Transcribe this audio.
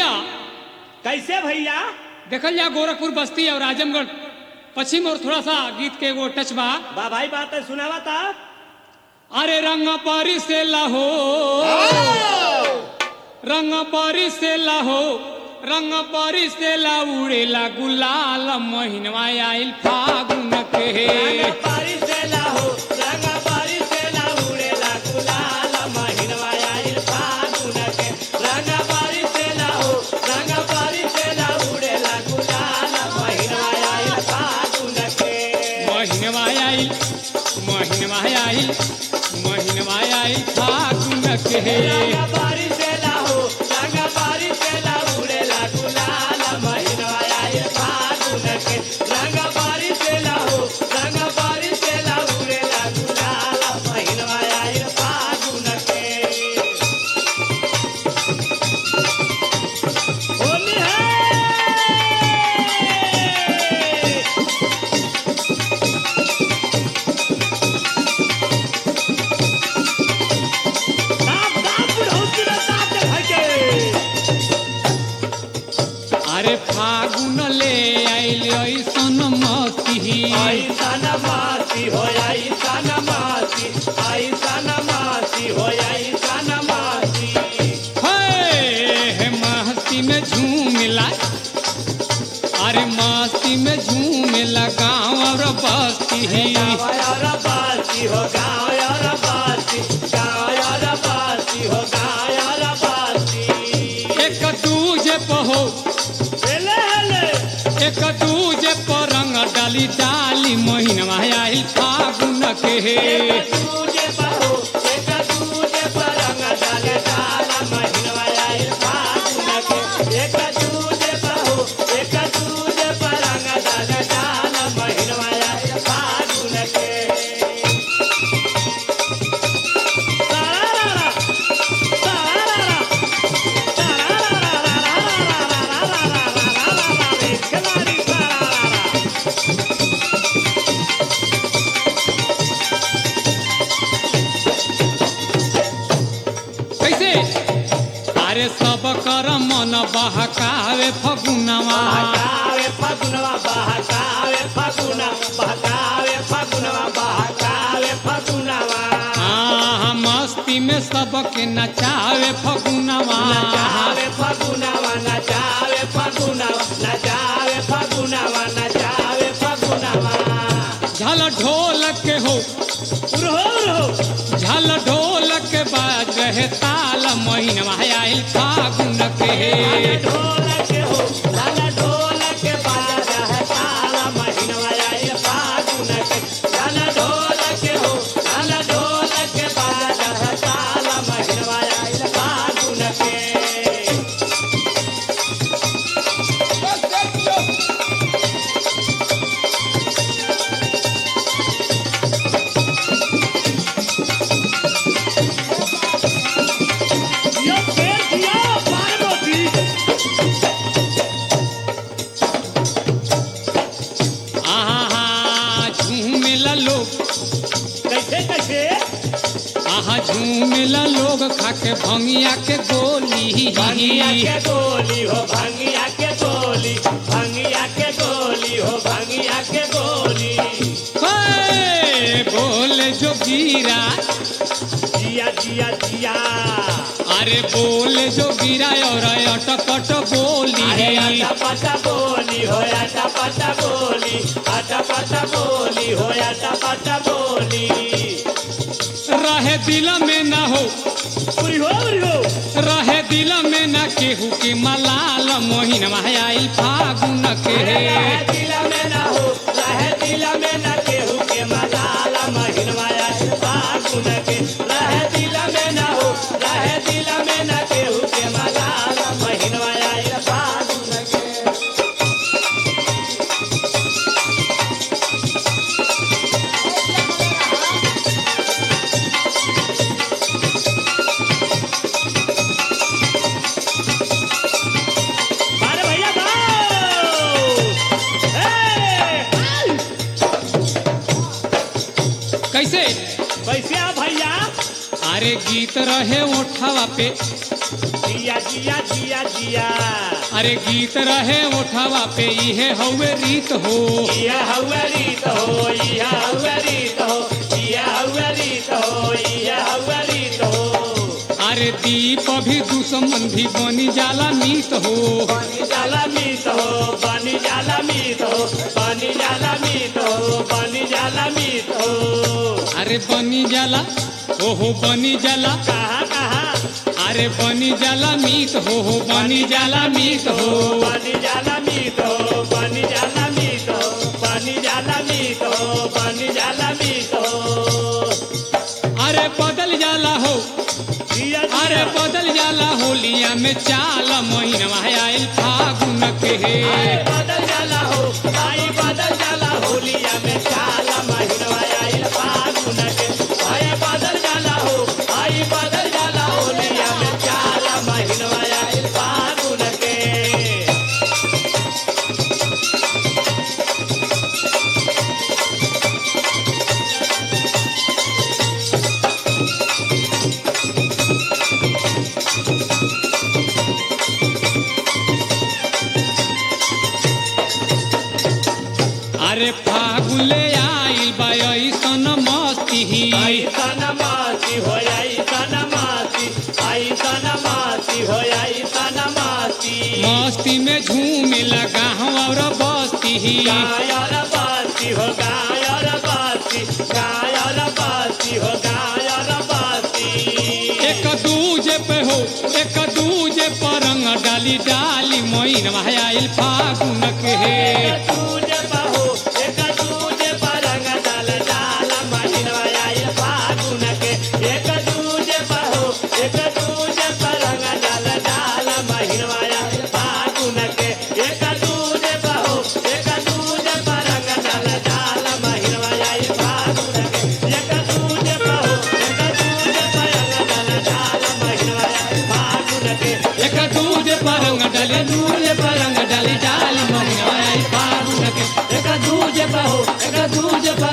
भैया कैसे भैया देखल जा गोरखपुर बस्ती और आजमगढ़ पश्चिम और थोड़ा सा गीत के वो टच बा बा भाई बात है सुनावा था अरे रंग पारी से लाहो रंग पारी से लाहो रंग पारी से ला उड़ेला गुलाल महीनवा आइल फागुन के पारी से लाहो रंग पारी से ला उड़ेला गुलाल महीनवा आइल फागुन के रंग पारी से लाहो रंग पारी से ला उड़ेला गुलाल महीनवा आइल फागुन के महीनवा आइल महीनवा आइल महीनवा आइल फागुन के रंग पारी से लाहो रंग पारी से ला उड़ेला गुलाल महीनवा आइल फागुन के रंग पारी से लाहो रंग पारी से ला उड़ेला गुलाल महीनवा आइल फागुन के होली है दाब दाब बुढ़ौती रे दाब दे भाई के अरे फागुन ले आइल ऐसन मती ऐसा नमासी हो ऐसा नमासी ऐसा नमासी हो ऐसा नमासी हे मस्ती में झूमिला अरे मस्ती में झूमिला गाँव और बस्ती गाँव यार बासी हो गाँव यार बासी गाँव यार बासी हो गाँव यार बासी एक दूजे पहो हेले हेले एक दूजे पर रंग डाली डाली महीनवा आइल फागुन के एक दूजे बहो एक दूजे पर रंग डाले डाला महीनवा आइल फागुन के एक दूजे बहो एक दूजे पर रंग डाले डाला महीनवा आइल फागुन के सारारा सारारा सारारा खिलाड़ी सारारा कैसे अरे सब कर मन बहकावे फगुनवा बहकावे फगुनवा बहकावे फगुना बहकावे फगुनवा बहकावे फगुनवा हाँ मस्ती में सबके नचावे फगुनवा नचावे फगुनवा नचावे फगुनवा नचावे फगुनवा नचावे फगुनवा झल ढोल के हो उरहो उरहो झल ढोल के बाज रहे ताल महीनवा आइल फागुन के ढोल के हो लाला ढोल के बाजा है ताला महीनवा आए फागुन के लाला ढोल के हो लाला ढोल के बाजा है ताला महीनवा आए फागुन के दियो फेर दियो पार्वती आहा झूमेला लोग कैसे कैसे आहा झूमेला लोग खाके भंगिया के गोली भंगिया के गोली हो भंगिया के गोली भंगिया के गोली हो भंगिया के गोली हे, बोले जो गिरा जिया जिया जिया अरे बोले जो गिरा और अटपट बोली अरे आटा पाटा बोली हो आटा पाटा बोली आटा पाटा बोली हो आटा पाटा बोली रहे दिल में ना हो उरी हो उरी हो रहे दिल में ना केहू के मलाल मोहिन आइल फागुन के रहे दिल में ना हो रहे दिल में ना केहू के मलाला महीनवा आए फागुन के रहे दिल में ना हो रहे दिल में ना केहू के मलाला महीनवा आए फागुन के अरे भैया भाऊ हे कैसे कैसे आ भैया अरे गीत रहे ओठवा पे जिया जिया जिया जिया अरे गीत रहे ओठवा पे इहे हवे रीत हो इया हउआ रीत हो इया हउआ रीत हो इया हउआ रीत हो इया हउआ रीत हो अरे दीप भी दुश्मन भी बनी जाला मीत हो पानी जाला मीत हो पानी जाला मीत हो पानी जाला मीत हो पानी जाला मीत हो अरे बनी जाला ओहो बनी जाला कहाँ कहाँ अरे बनी जाला मीत हो हो बनी जाला मीत हो पानी जाला मीत हो पानी जाला मीत हो पानी जाला मीत हो पानी जाला मीत हो अरे बदल जाला हो जिया अरे जिया बदल जाला होलिया में चाल महीनवा आयल फागुन के आई बदल जाला हो आई बदल जाला होलिया में चाला महीनवा आइल फागुन के आई बदल जाला हो आई बदल जाला होलिया में चाला महीनवा आइल फागुन के अरे फागुले आइल बा ऐसन मस्ती आई सनमासी हो आई सनमासी आई सनमासी हो आई सनमासी मस्ती में झूमे लगा और बस्ती गायर बासी हो गायर बासी गायर बासी हो गायर बासी एक दूजे पे हो एक दूजे पर रंग डाली डाली मोइन आयल फागुन के एक दूजे बहो एक दूजे पर रंग डाल डाल महिनवा आइल फागुन के एक दूजे बहो एक दूजे पर रंग डाल डाल महिनवा आइल फागुन के एक दूजे बहो एक दूजे पर रंग डाल डाल महिनवा आइल फागुन के एक दूजे बहो एक दूजे पर रंग डाल डाल महिनवा आइल फागुन के एक दूजे पर रंग डाली दूजे पर रंग डाली डाली मोइन आयल फागुन के एक दूजे बहो एक दूजे पर